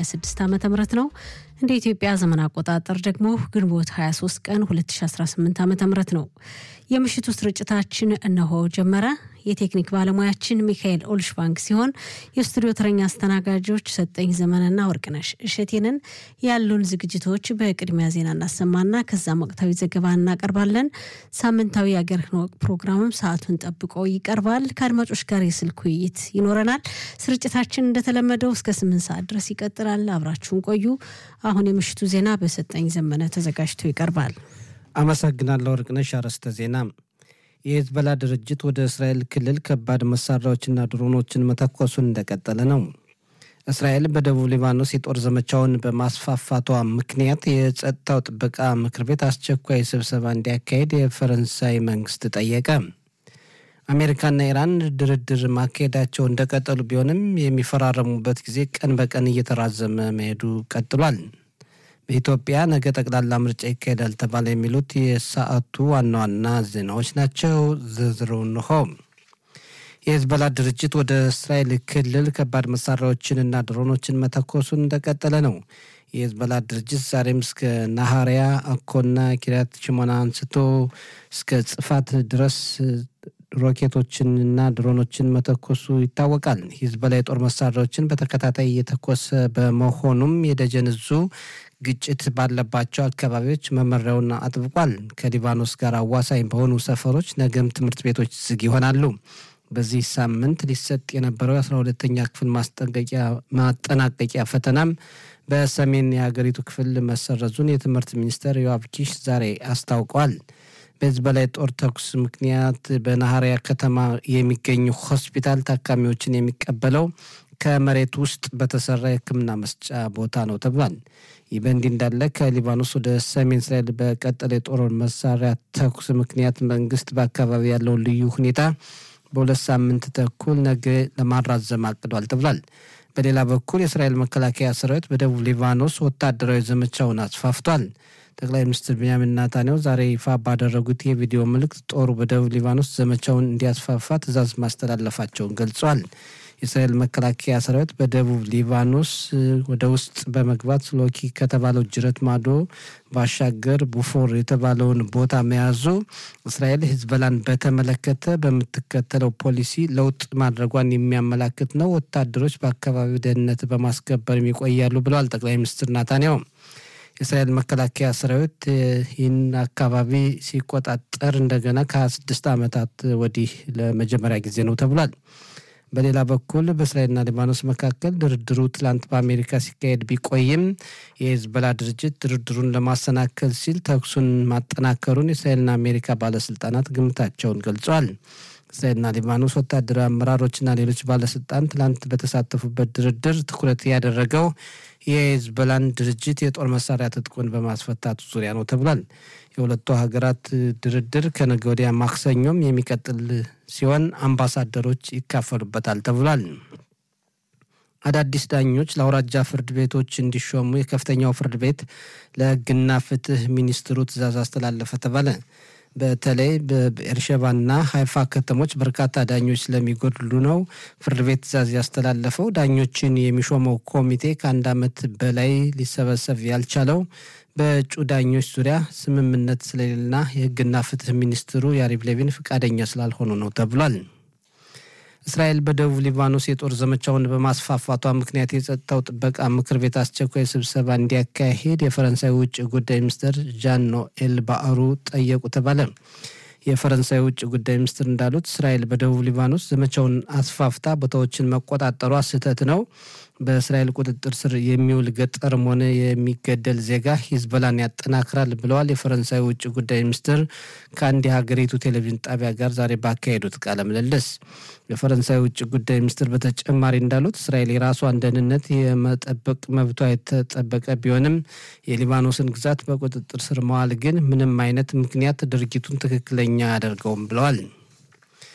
2026 ዓ ም ነው። እንደ ኢትዮጵያ ዘመን አቆጣጠር ደግሞ ግንቦት 23 ቀን 2018 ዓ ም ነው። የምሽቱ ስርጭታችን እነሆ ጀመረ። የቴክኒክ ባለሙያችን ሚካኤል ኦልሽባንክ ሲሆን የስቱዲዮ ተረኛ አስተናጋጆች ሰጠኝ ዘመንና ወርቅነሽ እሸቴንን። ያሉን ዝግጅቶች በቅድሚያ ዜና እናሰማና ከዛም ወቅታዊ ዘገባ እናቀርባለን። ሳምንታዊ የአገር ወግ ፕሮግራምም ሰዓቱን ጠብቆ ይቀርባል። ከአድማጮች ጋር የስልክ ውይይት ይኖረናል። ስርጭታችን እንደተለመደው እስከ ስምንት ሰዓት ድረስ ይቀጥላል። አብራችሁን ቆዩ። አሁን የምሽቱ ዜና በሰጠኝ ዘመነ ተዘጋጅቶ ይቀርባል። አመሰግናለሁ ወርቅነሽ። አርዕስተ ዜና የሂዝቦላ ድርጅት ወደ እስራኤል ክልል ከባድ መሳሪያዎችና ድሮኖችን መተኮሱን እንደቀጠለ ነው። እስራኤል በደቡብ ሊባኖስ የጦር ዘመቻውን በማስፋፋቷ ምክንያት የጸጥታው ጥበቃ ምክር ቤት አስቸኳይ ስብሰባ እንዲያካሄድ የፈረንሳይ መንግስት ጠየቀ። አሜሪካና ኢራን ድርድር ማካሄዳቸው እንደቀጠሉ ቢሆንም የሚፈራረሙበት ጊዜ ቀን በቀን እየተራዘመ መሄዱ ቀጥሏል። በኢትዮጵያ ነገ ጠቅላላ ምርጫ ይካሄዳል ተባለ። የሚሉት የሰዓቱ ዋና ዋና ዜናዎች ናቸው። ዝርዝሩ እንሆ። የሂዝቦላ ድርጅት ወደ እስራኤል ክልል ከባድ መሳሪያዎችንና ድሮኖችን መተኮሱን እንደቀጠለ ነው። የሂዝቦላ ድርጅት ዛሬም እስከ ናሃሪያ፣ አኮና፣ ኪሪያት ሽሞና አንስቶ እስከ ጽፋት ድረስ ሮኬቶችንና ድሮኖችን መተኮሱ ይታወቃል። ሂዝቦላ የጦር መሳሪያዎችን በተከታታይ እየተኮሰ በመሆኑም የደጀን እዙ ግጭት ባለባቸው አካባቢዎች መመሪያውን አጥብቋል። ከሊባኖስ ጋር አዋሳኝ በሆኑ ሰፈሮች ነገም ትምህርት ቤቶች ዝግ ይሆናሉ። በዚህ ሳምንት ሊሰጥ የነበረው የአስራ ሁለተኛ ክፍል ማጠናቀቂያ ፈተናም በሰሜን የሀገሪቱ ክፍል መሰረዙን የትምህርት ሚኒስትር ዮአብ ኪሽ ዛሬ አስታውቋል። በሂዝቦላ የጦር ተኩስ ምክንያት በናሃሪያ ከተማ የሚገኙ ሆስፒታል ታካሚዎችን የሚቀበለው ከመሬት ውስጥ በተሰራ የሕክምና መስጫ ቦታ ነው ተብሏል። ይህ በእንዲህ እንዳለ ከሊባኖስ ወደ ሰሜን እስራኤል በቀጠለ የጦር መሳሪያ ተኩስ ምክንያት መንግስት በአካባቢ ያለውን ልዩ ሁኔታ በሁለት ሳምንት ተኩል ነገ ለማራዘም አቅዷል ተብሏል። በሌላ በኩል የእስራኤል መከላከያ ሰራዊት በደቡብ ሊባኖስ ወታደራዊ ዘመቻውን አስፋፍቷል። ጠቅላይ ሚኒስትር ቤንያሚን ናታንያሁ ዛሬ ይፋ ባደረጉት የቪዲዮ መልእክት ጦሩ በደቡብ ሊባኖስ ዘመቻውን እንዲያስፋፋ ትዕዛዝ ማስተላለፋቸውን ገልጿል። የእስራኤል መከላከያ ሰራዊት በደቡብ ሊባኖስ ወደ ውስጥ በመግባት ሎኪ ከተባለው ጅረት ማዶ ባሻገር ቡፎር የተባለውን ቦታ መያዙ እስራኤል ሂዝቦላን በተመለከተ በምትከተለው ፖሊሲ ለውጥ ማድረጓን የሚያመላክት ነው። ወታደሮች በአካባቢው ደህንነት በማስከበር ይቆያሉ ብለዋል ጠቅላይ ሚኒስትር ናታንያሁ። የእስራኤል መከላከያ ሰራዊት ይህን አካባቢ ሲቆጣጠር እንደገና ከ26 ዓመታት ወዲህ ለመጀመሪያ ጊዜ ነው ተብሏል። በሌላ በኩል በእስራኤልና ሊባኖስ መካከል ድርድሩ ትላንት በአሜሪካ ሲካሄድ ቢቆይም የሂዝቦላ ድርጅት ድርድሩን ለማሰናከል ሲል ተኩሱን ማጠናከሩን የእስራኤልና አሜሪካ ባለስልጣናት ግምታቸውን ገልጿል። እስራኤልና ሊባኖስ ወታደራዊ አመራሮችና ሌሎች ባለስልጣን ትላንት በተሳተፉበት ድርድር ትኩረት ያደረገው የሂዝቦላን ድርጅት የጦር መሳሪያ ትጥቁን በማስፈታቱ ዙሪያ ነው ተብሏል። የሁለቱ ሀገራት ድርድር ከነገ ወዲያ ማክሰኞም የሚቀጥል ሲሆን አምባሳደሮች ይካፈሉበታል ተብሏል። አዳዲስ ዳኞች ለአውራጃ ፍርድ ቤቶች እንዲሾሙ የከፍተኛው ፍርድ ቤት ለሕግና ፍትህ ሚኒስትሩ ትዕዛዝ አስተላለፈ ተባለ። በተለይ በቤርሸባና ሀይፋ ከተሞች በርካታ ዳኞች ስለሚጎድሉ ነው ፍርድ ቤት ትዕዛዝ ያስተላለፈው። ዳኞችን የሚሾመው ኮሚቴ ከአንድ ዓመት በላይ ሊሰበሰብ ያልቻለው በእጩ ዳኞች ዙሪያ ስምምነት ስለሌለና የህግና ፍትህ ሚኒስትሩ ያሪቭ ሌቪን ፈቃደኛ ስላልሆኑ ነው ተብሏል። እስራኤል በደቡብ ሊባኖስ የጦር ዘመቻውን በማስፋፋቷ ምክንያት የጸጥታው ጥበቃ ምክር ቤት አስቸኳይ ስብሰባ እንዲያካሄድ የፈረንሳይ ውጭ ጉዳይ ሚኒስትር ዣን ኖኤል ባዕሩ ጠየቁ ተባለ። የፈረንሳይ ውጭ ጉዳይ ሚኒስትር እንዳሉት እስራኤል በደቡብ ሊባኖስ ዘመቻውን አስፋፍታ ቦታዎችን መቆጣጠሯ ስህተት ነው። በእስራኤል ቁጥጥር ስር የሚውል ገጠርም ሆነ የሚገደል ዜጋ ሂዝቦላን ያጠናክራል ብለዋል። የፈረንሳይ ውጭ ጉዳይ ሚኒስትር ከአንድ የሀገሪቱ ቴሌቪዥን ጣቢያ ጋር ዛሬ ባካሄዱት ቃለ ምልልስ የፈረንሳይ ውጭ ጉዳይ ሚኒስትር በተጨማሪ እንዳሉት እስራኤል የራሷን ደህንነት የመጠበቅ መብቷ የተጠበቀ ቢሆንም የሊባኖስን ግዛት በቁጥጥር ስር መዋል ግን ምንም አይነት ምክንያት ድርጊቱን ትክክለኛ አያደርገውም ብለዋል።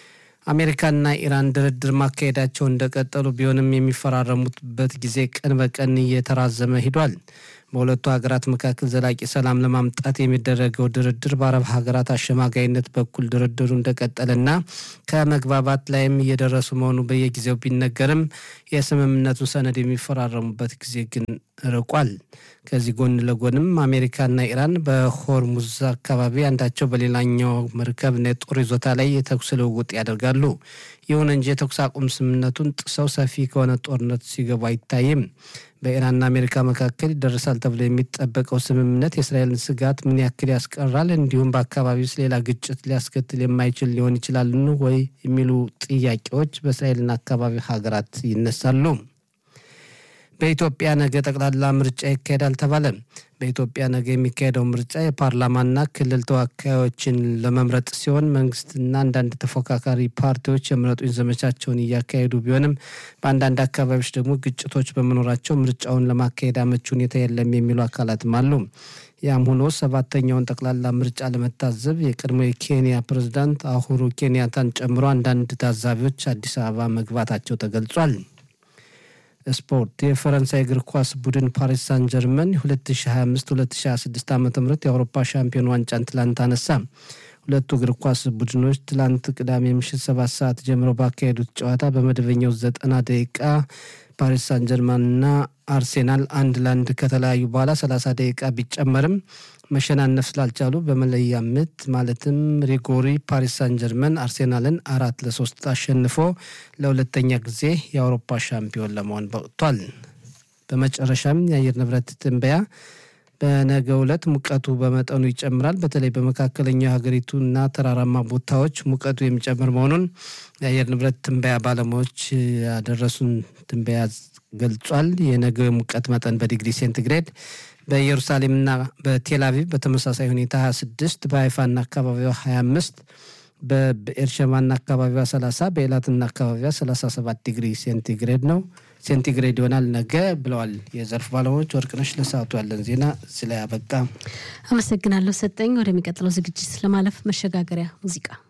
አሜሪካና ኢራን ድርድር ማካሄዳቸው እንደቀጠሉ ቢሆንም የሚፈራረሙበት ጊዜ ቀን በቀን እየተራዘመ ሂዷል። በሁለቱ ሀገራት መካከል ዘላቂ ሰላም ለማምጣት የሚደረገው ድርድር በአረብ ሀገራት አሸማጋይነት በኩል ድርድሩ እንደቀጠለና ከመግባባት ላይም እየደረሱ መሆኑ በየጊዜው ቢነገርም የስምምነቱ ሰነድ የሚፈራረሙበት ጊዜ ግን ርቋል። ከዚህ ጎን ለጎንም አሜሪካና ኢራን በሆርሙዝ አካባቢ አንዳቸው በሌላኛው መርከብና የጦር ይዞታ ላይ የተኩስ ልውውጥ ያደርጋሉ። ይሁን እንጂ የተኩስ አቁም ስምምነቱን ጥሰው ሰፊ ከሆነ ጦርነት ሲገቡ አይታይም። በኢራንና አሜሪካ መካከል ይደረሳል ተብሎ የሚጠበቀው ስምምነት የእስራኤልን ስጋት ምን ያክል ያስቀራል፣ እንዲሁም በአካባቢው ውስጥ ሌላ ግጭት ሊያስከትል የማይችል ሊሆን ይችላልን ወይ የሚሉ ጥያቄዎች በእስራኤልና አካባቢ ሀገራት ይነሳሉ። በኢትዮጵያ ነገ ጠቅላላ ምርጫ ይካሄዳል ተባለ። በኢትዮጵያ ነገ የሚካሄደው ምርጫ የፓርላማና ክልል ተወካዮችን ለመምረጥ ሲሆን መንግስትና አንዳንድ ተፎካካሪ ፓርቲዎች የምረጡኝ ዘመቻቸውን እያካሄዱ ቢሆንም በአንዳንድ አካባቢዎች ደግሞ ግጭቶች በመኖራቸው ምርጫውን ለማካሄድ አመቺ ሁኔታ የለም የሚሉ አካላትም አሉ። ያም ሆኖ ሰባተኛውን ጠቅላላ ምርጫ ለመታዘብ የቀድሞ የኬንያ ፕሬዝዳንት አሁሩ ኬንያታን ጨምሮ አንዳንድ ታዛቢዎች አዲስ አበባ መግባታቸው ተገልጿል። ስፖርት የፈረንሳይ እግር ኳስ ቡድን ፓሪስ ሳን ጀርመን 2025-2026 ዓ ም የአውሮፓ ሻምፒዮን ዋንጫን ትላንት አነሳ። ሁለቱ እግር ኳስ ቡድኖች ትላንት ቅዳሜ ምሽት ሰባት ሰዓት ጀምሮ ባካሄዱት ጨዋታ በመደበኛው ዘጠና ደቂቃ ፓሪስ ሳን ጀርማንና አርሴናል አንድ ለአንድ ከተለያዩ በኋላ 30 ደቂቃ ቢጨመርም መሸናነፍ ስላልቻሉ በመለያ ምት ማለትም ሪጎሪ ፓሪስ ሳን ጀርመን አርሴናልን አራት ለሶስት አሸንፎ ለሁለተኛ ጊዜ የአውሮፓ ሻምፒዮን ለመሆን በቅቷል። በመጨረሻም የአየር ንብረት ትንበያ በነገ ዕለት ሙቀቱ በመጠኑ ይጨምራል። በተለይ በመካከለኛው ሀገሪቱና ተራራማ ቦታዎች ሙቀቱ የሚጨምር መሆኑን የአየር ንብረት ትንበያ ባለሙያዎች ያደረሱን ትንበያ ገልጿል። የነገው የሙቀት መጠን በዲግሪ ሴንቲግሬድ በኢየሩሳሌምና በቴልአቪቭ በተመሳሳይ ሁኔታ 26 በሀይፋና አካባቢዋ 25 በኤርሸማና አካባቢዋ 30 በኤላትና አካባቢዋ 37 ዲግሪ ሴንቲግሬድ ነው ሴንቲግሬድ ይሆናል ነገ ብለዋል የዘርፍ ባለሙያዎች። ወርቅነሽ ለሰዓቱ ያለን ዜና ስለ ያበቃ አመሰግናለሁ ሰጠኝ። ወደሚቀጥለው ዝግጅት ለማለፍ መሸጋገሪያ ሙዚቃ